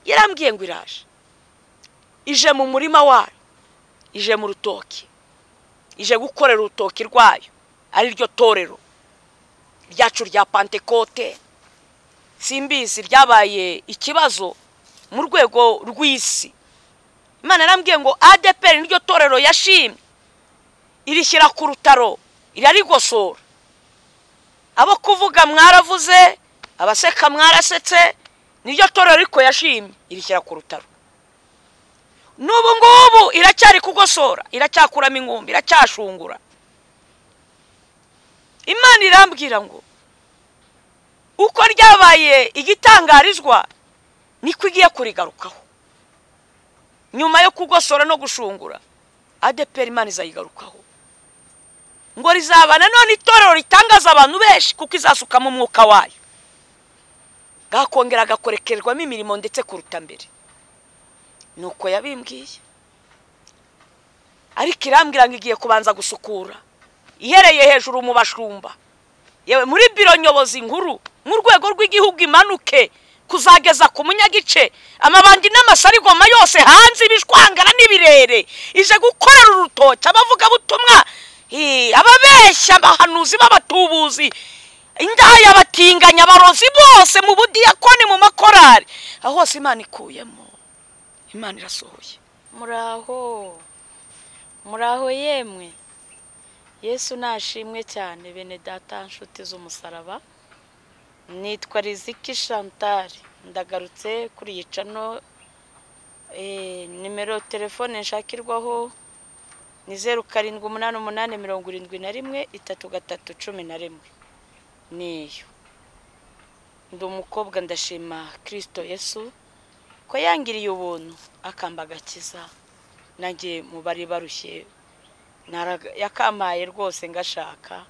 yarambwiye ngo iraje ije mu murima wayo ije mu rutoki ije gukorera urutoki rwayo ari ryo torero ryacu rya pantekote simbizi ryabaye ikibazo mu rwego rw'isi imana yarambwiye ngo adeperi niryo torero yashimye irishyira ku rutaro irarigosora abo kuvuga mwaravuze abaseka mwarasetse niryo torero ariko yashimye irishyira ku rutaro n'ubu ngubu iracyari kugosora iracyakuramo ingumbi iracyashungura imana irambwira ngo uko ryabaye igitangarizwa niko igiye kurigarukaho nyuma yo kugosora no gushungura adeperi imana izayigarukaho ngo rizaba nanone itorero ritangaza abantu benshi kuko izasukamo umwuka wayo bwakongera agakorekerwamo imirimo ndetse kuruta mbere ni uko yabimbwiye ariko irambwira ngo igiye kubanza gusukura ihereye hejuru mu bashumba yewe muri biro nyobozi nkuru mu rwego rw'igihugu imanuke kuzageza ku munyagice amabandi n'amasarigoma yose hanze ibishwangara n'ibirere ije gukorera urutoki abavugabutumwa ababeshya abahanuzi b'abatubuzi indaya abatinganya abarozi bose mu budiyakoni mu makorari aho hose imana ikuyemo imana irasohoye muraho muraho yemwe yesu nashimwe cyane bene data nshuti z'umusaraba nitwa riziki shantari ndagarutse kuri iyi cano nimero telefone nshakirwaho ni zeru karindwi umunani umunani mirongo irindwi na rimwe itatu gatatu cumi na rimwe niyo ndi umukobwa ndashima kirisito yesu ko yangiriye ubuntu akamba agakiza nanjye mu bari barushye yakampaye rwose ngashaka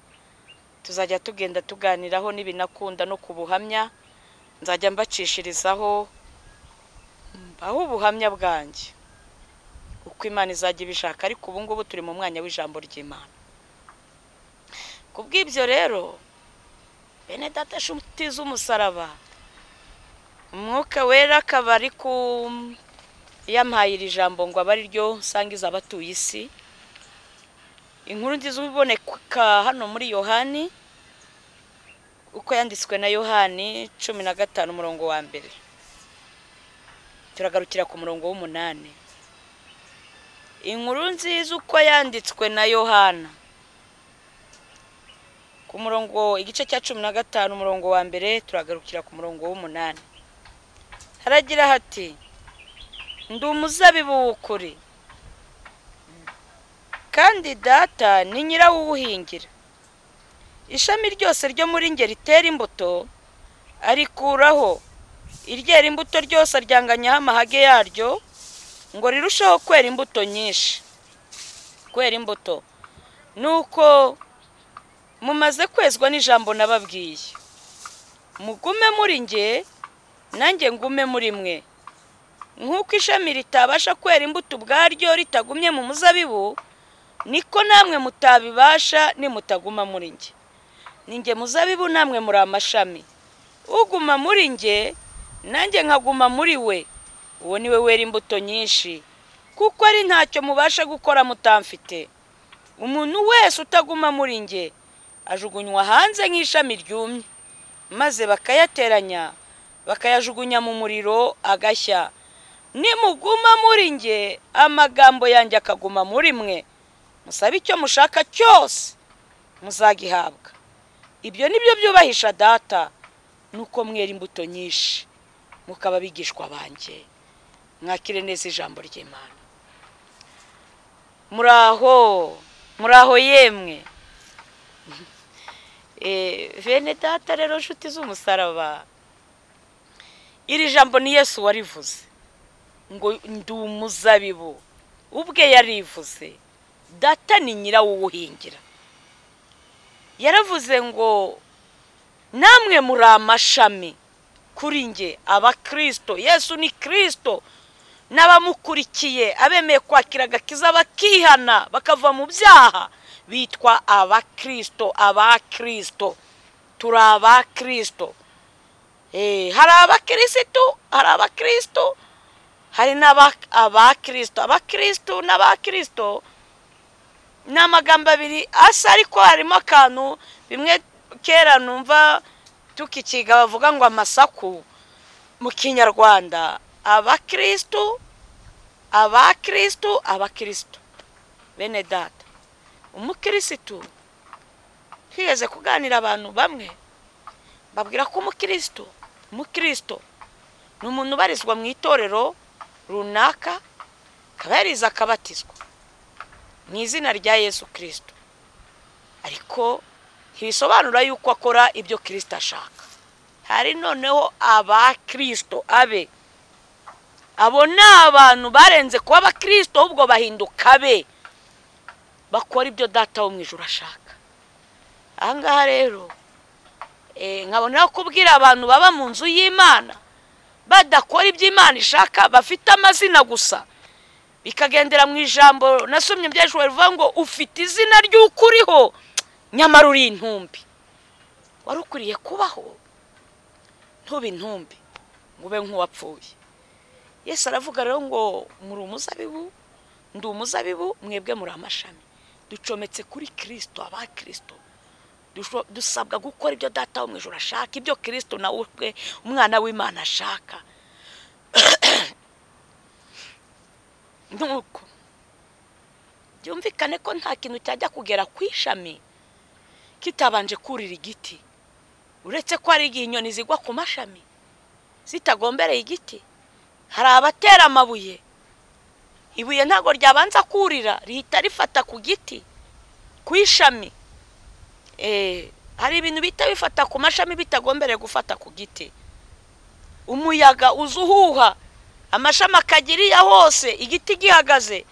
tuzajya tugenda tuganiraho n'ibinakunda no ku buhamya nzajya mbacishirizaho aho ubuhamya bwanjye uko imana izajya ibishaka ariko ubu ngubu turi mu mwanya w'ijambo ry'imana ku bw'ibyo rero bene data nshuti z'umusaraba umwuka wera akaba ari ku yampaye iri jambo ngo abe ariryo nsangiza abatuye isi inkuru nziza uboneka hano muri yohani uko yanditswe na yohani cumi na gatanu umurongo wa mbere turagarukira ku murongo w'umunani inkuru nziza uko yanditswe na yohana ku murongo igice cya cumi na gatanu umurongo wa mbere turagarukira ku murongo w'umunani haragira hati ndi umuzabibu w'ukuri kandi data ni nyirawuwuhingira ishami ryose ryo muri nge ritera imbuto arikuraho iryera imbuto ryose aryanganyaho amahage yaryo ngo rirusheho kwera imbuto nyinshi kwera imbuto ni uko mumaze kwezwa n'ijambo nababwiye mugume muri nge nanjye ngume muri mwe nk'uko ishami ritabasha kwera imbuto ubwaryo ritagumye mu muzabibu niko namwe mutabibasha nimutaguma muri nge ni nge muzabibu namwe muri amashami uguma muri nge nanjye nkaguma muri we uwo niwe wera imbuto nyinshi kuko ari ntacyo mubasha gukora mutamfite umuntu wese utaguma muri nge ajugunywa hanze nk'ishami ryumye maze bakayateranya bakayajugunya mu muriro agashya nimuguma muri nge amagambo yanjye akaguma muri mwe musabe icyo mushaka cyose muzagihabwa ibyo ni byo byubahisha data ni uko mwera imbuto nyinshi mukaba abigishwa banjye mwakire neza ijambo ry'imana muraho muraho yemwe bene data rero nshuti z'umusaraba iri jambo ni yesu warivuze ngo ndi umuzabibu ubwe yarivuze data ni nyirawuwuhingira yaravuze ngo namwe muri amashami kuri nge abakirisito yesu ni kirisito n'abamukurikiye abemeye kwakira agakiza bakihana bakava mu byaha bitwa abakirisito abakirisito turi abakirisito hari abakirisitu hari abakirisitu hari n'abakirisito abakirisitu n'abakirisito ni amagambo abiri asa ariko harimo akantu bimwe kera numva tukikiga bavuga ngo amasaku mu kinyarwanda abakirisitu abakirisitu abakirisitu bene data umukirisitu twigeze kuganira abantu bamwe babwira ko umukirisitu umukirisitu ni umuntu ubarizwa mu itorero runaka akaba yarize akabatizwa mu izina rya yesu kirisito ariko ntibisobanura yuko akora ibyo kirisito ashaka hari noneho abakirisito abe abo ni abantu barenze kuba abakirisito ahubwo bahinduka be bakora ibyo data wo mu ijoro ashaka ahangaha rero nkabona kubwira abantu baba mu nzu y'imana badakora ibyo imana ishaka bafite amazina gusa bikagendera mu ijambo nasomye byashoboye rivuga ngo ufite izina ry'uko uriho nyamara uri intumbi wari ukwiriye kubaho ntube intumbi ngo ube nk'uwapfuye Yesu aravuga rero ngo muri umuzabibu ndi umuzabibu mwebwe muri amashami ducometse kuri kirisito abakirisito dusabwa gukora ibyo data wo mu ijoro ashaka ibyo kirisito nawe ubwe umwana w'imana ashaka nuko byumvikane ko nta kintu cyajya kugera ku ishami kitabanje kurira igiti uretse ko hari igihe inyoni zigwa ku mashami zitagombereye igiti hari abatera amabuye ibuye ntabwo ryabanza kurira rihita rifata ku giti ku ishami hari ibintu bihita bifata ku mashami bitagombereye gufata ku giti umuyaga uza uhuha amashami akagiriya hose igiti gihagaze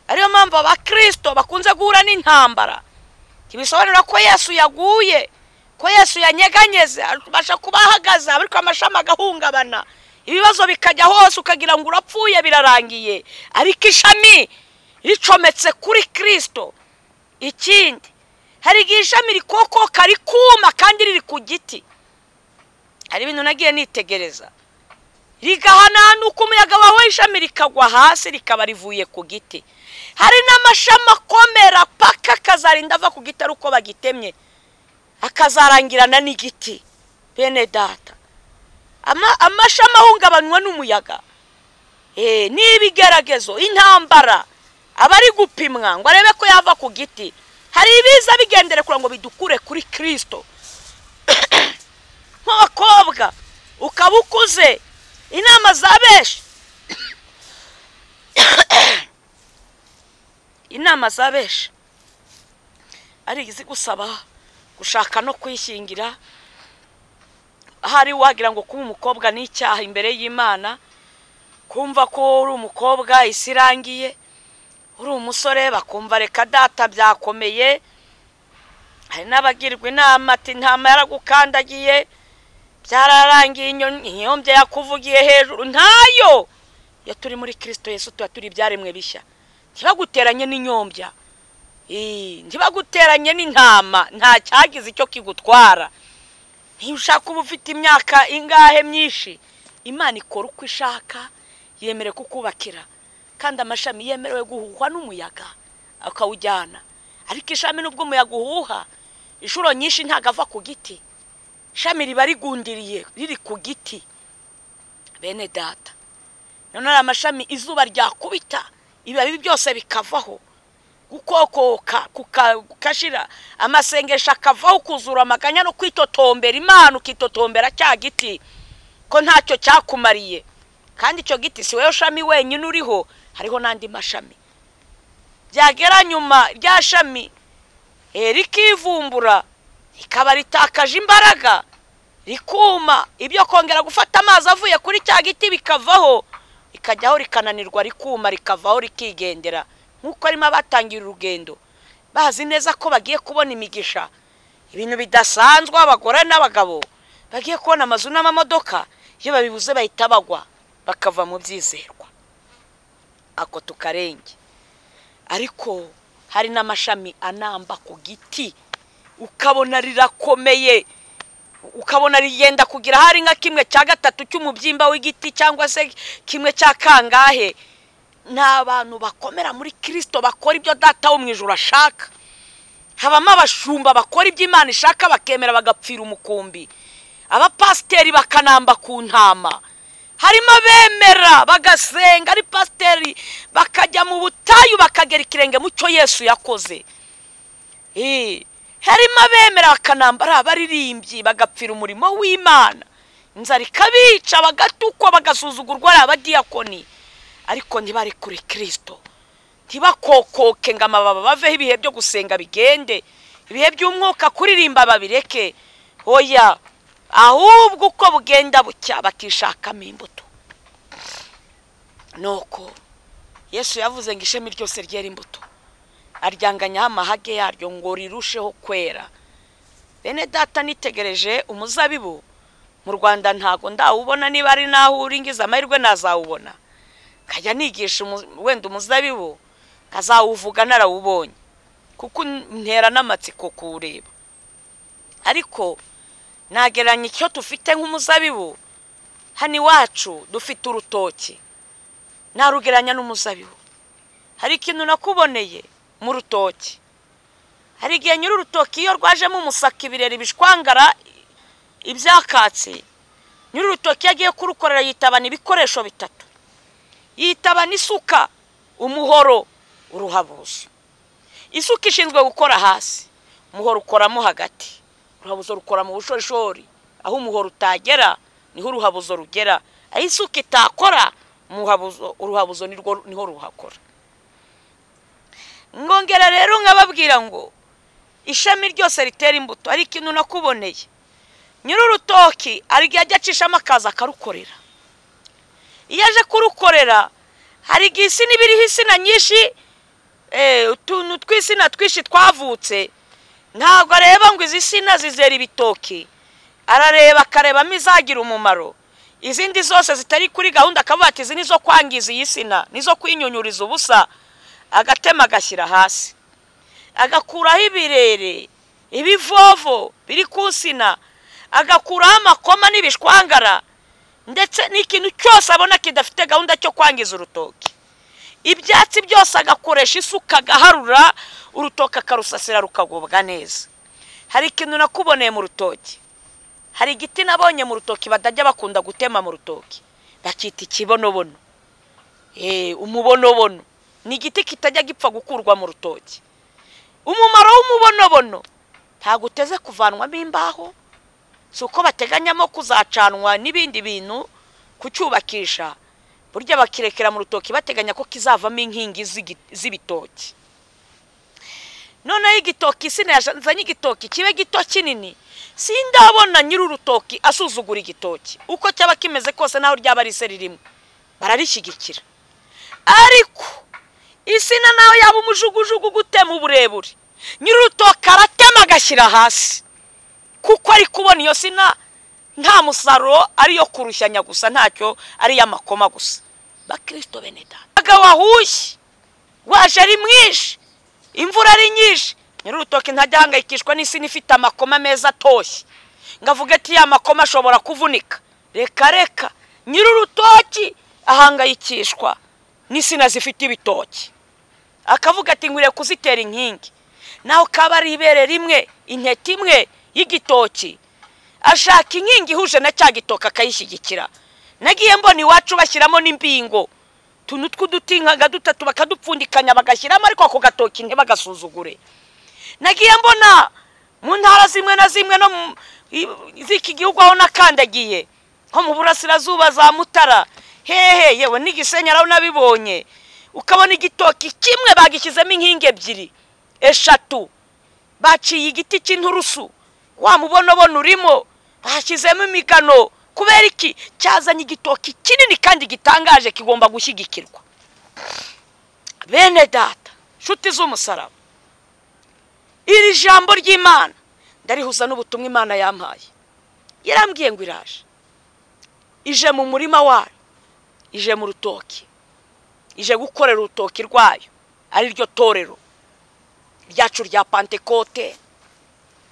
ariyo mpamvu abakirisito bakunze guhura n'intambara ntibisobanura ko yesu yaguye ko yesu yanyeganyeze abasha kuba ahagaze ariko amashami agahungabana ibibazo bikajya hose ukagira ngo urapfuye birarangiye ariko ishami ricometse kuri kirisito ikindi hari igihe ishami rikokoka rikuma kandi riri ku giti hari ibintu nagiye nitegereza rigahanana uko umuyaga wawe ishami rikagwa hasi rikaba rivuye ku giti hari n'amashami akomera paka akazarinda ava ku giti ari uko bagitemye akazarangirana n'igiti bene data amashami ahungabanywa n'umuyaga n'ibigeragezo intambara aba ari gupimwa ngo arebe ko yava ku giti hari ibiza bigendere kugira ngo bidukure kuri kirisito nk'abakobwa ukaba ukuze inama za benshi inama za benshi ari izigusaba gushaka no kwishingira ahari wagira ngo kuba umukobwa ni icyaha imbere y'imana kumva ko uri umukobwa isi irangiye uri umusore bakumva reka data byakomeye hari n'abagirwa inama ati ntama yaragukandagiye byararangiye inyombye yakuvugiye hejuru ntayo iyo turi muri kirisito Yesu tuba turi ibyaremwe bishya ntibaguteranye n'inyombya ntibaguteranye n'intama nta cyagize icyo kigutwara ntibushaka uba ufite imyaka ingahe myinshi imana ikora uko ishaka yemerewe kukubakira kandi amashami yemerewe guhuhwa n'umuyaga akawujyana ariko ishami n'ubwo umuyaga uhuha inshuro nyinshi ntabwo ava ku giti ishami riba rigundiriye riri ku giti bene data noneho amashami izuba ryakubita ibibabi byose bikavaho gukokoka kukashira amasengesho akavaho kuzura amaganya no kwitotombera imana ukitotombera cya giti ko ntacyo cyakumariye kandi icyo giti si wowe shami wenyine uriho hariho n'andi mashami byagera nyuma rya shami rikivumbura rikaba ritakaje imbaraga rikuma ibyo kongera gufata amazi avuye kuri cya giti bikavaho rikajyaho rikananirwa rikuma rikavaho rikigendera nk'uko arimo abatangira urugendo bazi neza ko bagiye kubona imigisha ibintu bidasanzwe abagore n'abagabo bagiye kubona amazu n'amamodoka iyo babibuze bahita bagwa bakava mu byizerwa ako tukarenge ariko hari n'amashami anamba ku giti ukabona rirakomeye ukabona rigenda kugira hari nka kimwe cya gatatu cy'umubyimba w'igiti cyangwa se kimwe cya kangahe ni abantu bakomera muri kirisito bakora ibyo data wo mu ijoro ashaka habamo abashumba bakora ibyo imana ishaka bakemera bagapfira umukumbi abapasiteri bakanamba ku ntama harimo abemera bagasenga ari pasiteri bakajya mu butayu bakagera ikirenge mu cyo yesu yakoze Eh, harimo abemera bakanamba ari abaririmbyi bagapfira umurimo w'imana inzara ikabica bagatukwa bagasuzugurwa ari abadiyakoni ariko ntibarekure kirisito ntibakokoke ngo amababa baveho ibihe byo gusenga bigende ibihe by'umwuka kuririmba babireke oya ahubwo uko bugenda bucya bakishakamo imbuto nuko yesu yavuze ngo ishami ryose ryera imbuto aryanganyaho amahage yaryo ngo rirusheho kwera bene data nitegereje umuzabibu mu rwanda ntago ndawubona niba ari naho uri ngize amahirwe nazawubona nkajya nigisha umu- wenda umuzabibu nkazawuvuga narawubonye kuko ntera n'amatsiko kuwureba ariko nagereranya icyo dufite nk'umuzabibu hano iwacu dufite urutoki narugereranya n'umuzabibu hari ikintu nakuboneye mu rutoki hari igihe nyiri urutoki iyo rwajemo umusaka ibirere bishwangara ibyakatsi nyiri urutoki iyo agiye kurukorera yitabana ibikoresho bitatu yitaba n'isuka umuhoro uruhabuzo isuka ishinzwe gukora hasi umuhoro ukoramo hagati uruhabuzo rukora mu bushorishori aho umuhoro utagera niho uruhabuzo rugera aho isuka itakora umuhabuzo- uruhabuzo nirwo- niho ruhakora ngongera rero nkababwira ngo ishami ryose ritera imbuto ari ikintu nakuboneye nyiri urutoki hari igihe ajya acishamo akazi akarukorera iyo aje kurukorera hari igihe isi n'ibiriho insina nyinshi eh, utuntu tw'insina twinshi twavutse ntabwo areba ngo izi sina zizera ibitoki arareba akarebamo izagira umumaro izindi zose zitari kuri gahunda akavuga ati izi ni zo kwangiza iyi sina ni zo kwinyunyuriza ubusa agatema agashyira hasi agakuraho ibirere ibivovo biri ku nsina agakuraho amakoma n'ibishwangara ndetse n'ikintu cyose abona kidafite gahunda cyo kwangiza urutoki ibyatsi byose agakoresha isuka agaharura urutoki akarusasira rukagubwa neza hari ikintu nakuboneye mu rutoki hari igiti nabonye mu rutoki batajya bakunda gutema mu rutoki bakita ikibonobono Eh, umubonobono ni igiti kitajya gipfa gukurwa mu rutoki umumaro w'umubonobono ntabwo uteze kuvanwamo imbaho si uko bateganyamo kuzacanwa n'ibindi bintu kucyubakisha burya bakirekera mu rutoki bateganya ko kizavamo inkingi z'igi- z'ibitoki noneho igitoki sina yazanye igitoki kibe gito kinini sindabona nyiri urutoki asuzugura igitoki uko cyaba kimeze kose naho ryaba ari se ririmo bararishyigikira ariko insina nawe yaba umujugujugu gutema uburebure nyiri urutoki aratema agashyira hasi kuko ari kubona iyo sina nta musaruro ariyo kurushyanya gusa ntacyo ari iy'amakoma gusa bakirisito beneda aga wahushye waje ari mwinshi imvura ari nyinshi nyiri urutoki ntajya ahangayikishwa n'isina ifite amakoma meza atoshye ngo avuge ati ya makoma ashobora kuvunika reka reka nyiri urutoki ahangayikishwa n'isina zifite ibitoki akavuga ati nkwiriye kuzitera inkingi naho kaba ari ibere rimwe intete imwe y'igitoki ashaka inkingi ihuje na cya gitoki akayishyigikira nagiye mbona iwacu bashyiramo n'imbingo tuntu tw'uduti nka dutatu bakadupfundikanya bagashyiramo ariko ako gatoki ntibagasuzugure nagiye mbona mu ntara zimwe na zimwe no mu i- z'iki gihugu aho nakandagiye nko mu burasirazuba za mutara hehe yewe n'igisenyaraho nabibonye ukabona igitoki kimwe bagishyizemo inkingi ebyiri eshatu baciye igiti cy'inturusu wa mubonobona urimo bashyizemo imigano kubera iki cyazanye igitoki kinini kandi gitangaje kigomba gushyigikirwa bene data nshuti z'umusaraba iri jambo ry'imana ndarihuza n'ubutumwa imana yampaye yarambwiye ngo iraje ije mu murima wayo ije mu rutoki ije gukorera urutoki rwayo ari ryo torero ryacu rya pantekote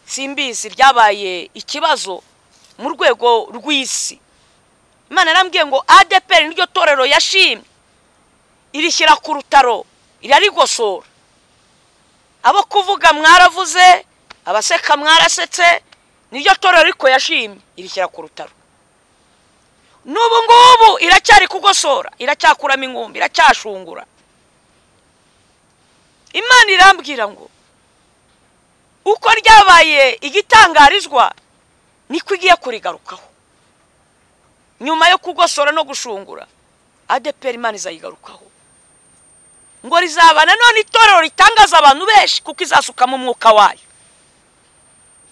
simbizi ryabaye ikibazo mu rwego rw'isi imana yarambwiye ngo adeperi niryo torero yashimye irishyira ku rutaro irarigosora abo kuvuga mwaravuze abaseka mwarasetse niryo torero ariko yashimye irishyira ku rutaro n'ubu ngubu iracyari kugosora iracyakuramo ingumbi iracyashungura imana irambwira ngo uko ryabaye igitangarizwa niko igiye kurigarukaho nyuma yo kugosora no gushungura adeperi imana izayigarukaho ngo rizaba nanone itorero ritangaza abantu benshi kuko izasukamo umwuka wayo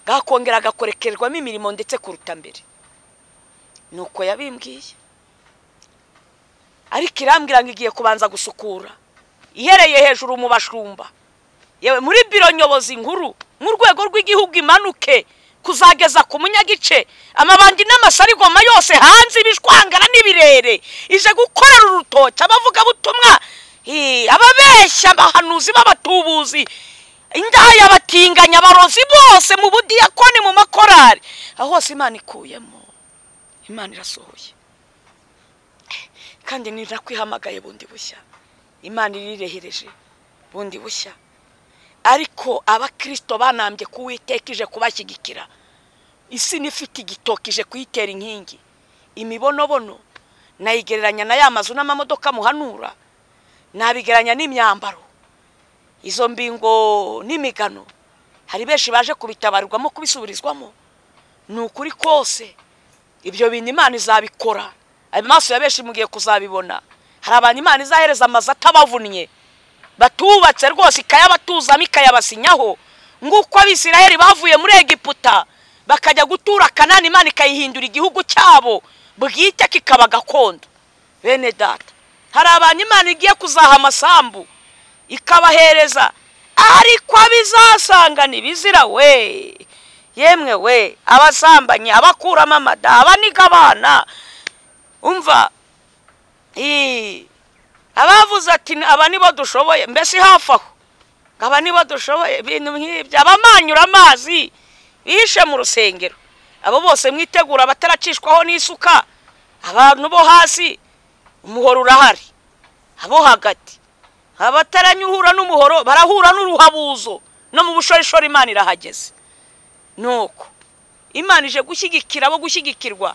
bwakongera agakorekerwamo imirimo ndetse kuruta mbere ni uko yabimbwiye ariko irambwira ngo igiye kubanza gusukura ihereye hejuru mu bashumba yewe muri biro nyobozi nkuru mu rwego rw'igihugu imanuke kuzageza ku munyagice amabandi n'amasarigoma yose hanze ibishwangara n'ibirere ije gukorera urutoki abavugabutumwa ababeshya abahanuzi b'abatubuzi indaya abatinganya abarozi bose mu budiyakoni mu makorari aho hose imana ikuyemo imana irasohoye kandi ntirakwihamagaye bundi bushya imana irirehereje bundi bushya ariko abakirisito banambye kuwitekije kubashyigikira isi n'ifite igitoki ije kuyitera inkingi imibonobono nayigereranya na ya mazu n'amamodoka muhanura nabigereranya n'imyambaro izo mbingo n'imigano hari benshi baje kubitabarirwamo kubisubirizwamo ni ukuri kose ibyo bintu imana izabikora amaso ya benshi mugiye kuzabibona hari abantu imana izahereza amazu atabavunnye batubatse rwose ikayabatuzamo ikayabasinyaho nguko abisiraheli bavuye muri egiputa bakajya gutura kanani imana ikayihindura igihugu cyabo bwite kikaba gakondo bene data hari abantu imana igiye kuzaha amasambu ikabahereza ariko abizasanga ntibizira we yemwe we abasambanye abakuramo amada abaniga abana umva abavuze ati aba nibo dushoboye mbese hafi aho aba nibo dushoboye ibintu nk'ibyo abamanyura amazi bishe mu rusengero abo bose mwitegura abataracishwaho n'isuka abantu bo hasi umuhoro urahari abo hagati abataranyuhura n'umuhoro barahura n'uruhabuzo no mu bushorishori imana irahageze nuko imana ije gushyigikira abo gushyigikirwa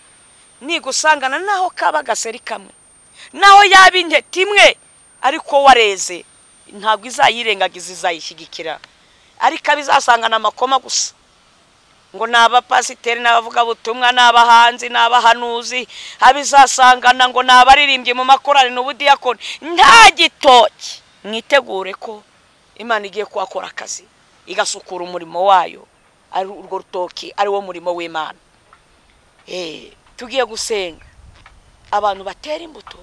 nigusangana naho kaba agaseri kamwe naho yaba intete imwe ariko wareze ntabwo izayirengagiza izayishyigikira ariko abizasangana amakoma gusa ngo ni abapasiteri n'abavugabutumwa n'abahanzi n'abahanuzi abizasangana ngo ni abaririmbyi mu makorari n'ubudiyakoni nta gitoki mwitegure ko imana igiye kuhakora akazi igasukura umurimo wayo ari urwo rutoki ari wo murimo w'imana tugiye gusenga abantu batera imbuto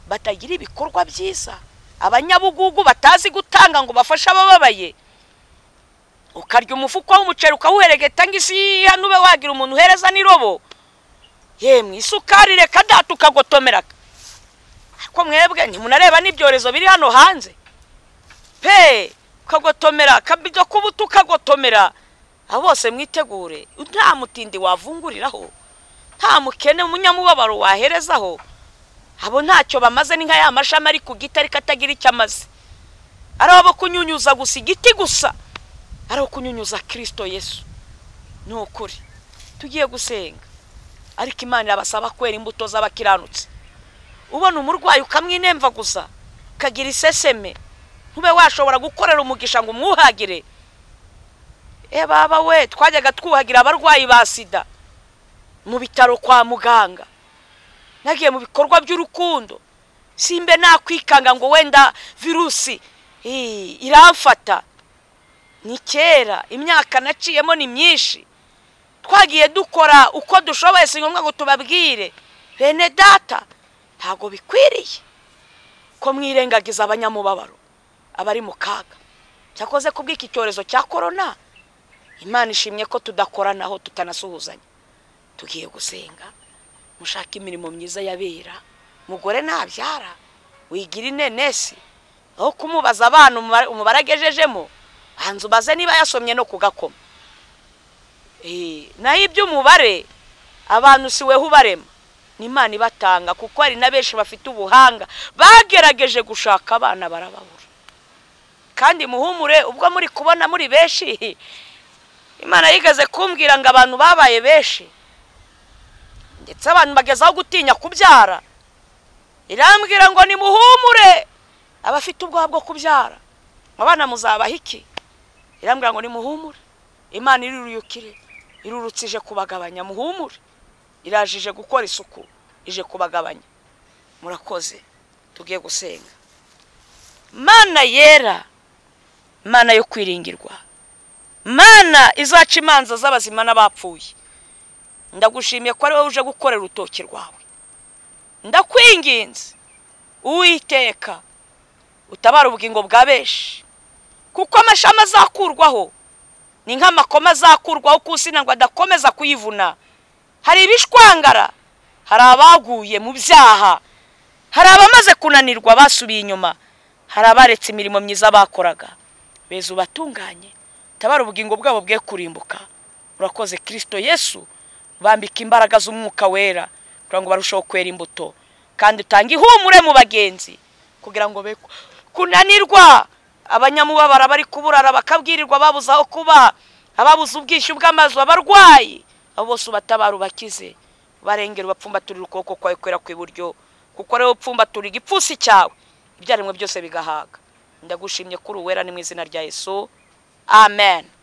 batagira ibikorwa byiza abanyabugugu batazi gutanga ngo bafashe abababaye ukarya umufuka w'umuceri ukawuheregeta ngo isi hano ube wagira umuntu uhereza n'irobo yemwe isukari reka data ukagotomera ariko mwebwe ntimunareba n'ibyorezo biri hano hanze pe ukagotomera akabido k'ubuto ukagotomera abo bose mwitegure nta mutindi wavunguriraho nta mukene umunyamubabaro waherezaho abo ntacyo bamaze ni nka ya mashami ari ku giti ariko atagira icyo amaze ari abo kunyunyuza gusa igiti gusa ari abo kunyunyuza kirisito yesu ni ukuri tugiye gusenga ariko imana irabasaba kwera imbuto z'abakiranutse ubona umurwayi ukamwinemva gusa ukagira iseseme ntube washobora gukorera umugisha ngo umwuhagire e baba we twajyaga twuhagira abarwayi ba sida mu bitaro kwa muganga nagiye mu bikorwa by'urukundo simbe nakwikanga ngo wenda virusi iramfata ni kera imyaka naciyemo ni myinshi twagiye dukora uko dushoboye si ngombwa ngo tubabwire bene data ntabwo bikwiriye ko mwirengagiza abanyamubabaro abari mu kaga cyakoze ku bw'iki cyorezo cya korona imana ishimye ko tudakoranaho tutanasuhuzanya tugiye gusenga mushaka imirimo myiza yabera mugore nabyara wigira inenesi aho kumubaza abana umubare agejejemo hanze ubaze niba yasomye no kugakoma naho iby'umubare abantu si weho ubarema ni imana ibatanga kuko hari na benshi bafite ubuhanga bagerageje gushaka abana barababura kandi muhumure ubwo muri kubona muri benshi imana yigeze kumbwira ngo abantu babaye benshi ndetse abantu bagezaho gutinya kubyara irambwira ngo nimuhumure abafite ubwoba bwo kubyara abana muzabaha iki irambwira ngo nimuhumure imana irurukire irurutse ije kubagabanya muhumure iraje ije gukora isuku ije kubagabanya murakoze tugiye gusenga mana yera mana yo kwiringirwa mana izaca imanza z'abazima n'abapfuye ndagushimiye ko ari wowe uje gukorera urutoki rwawe ndakwinginze uwiteka utabara ubugingo bwa benshi kuko amashami azakurwaho ni nk'amakoma azakurwaho ku nsina ngo adakomeza kuyivuna hari ibishwangara hari abaguye mu byaha hari abamaze kunanirwa basubiye inyuma hari abaretse imirimo myiza bakoraga beza ubatunganye tabara ubugingo bwabo bwe kurimbuka urakoze kirisito yesu bambika imbaraga z'umwuka wera kugira ngo barusheho kwera imbuto kandi utange ihumure mu bagenzi kugira ngo be kunanirwa abanyamubabara bari kuburara bakabwirirwa babuze aho kuba ababuze ubwishyu bw'amazu abarwayi abo bose ubatabara ubakize barengera ubapfumbaturira ukuboko kwawe kwera ku iburyo kuko ariwe upfumbatura igipfunsi cyawe ibyaremwe byose bigahaga ndagushimye kuri uwera ni mu izina rya yesu amen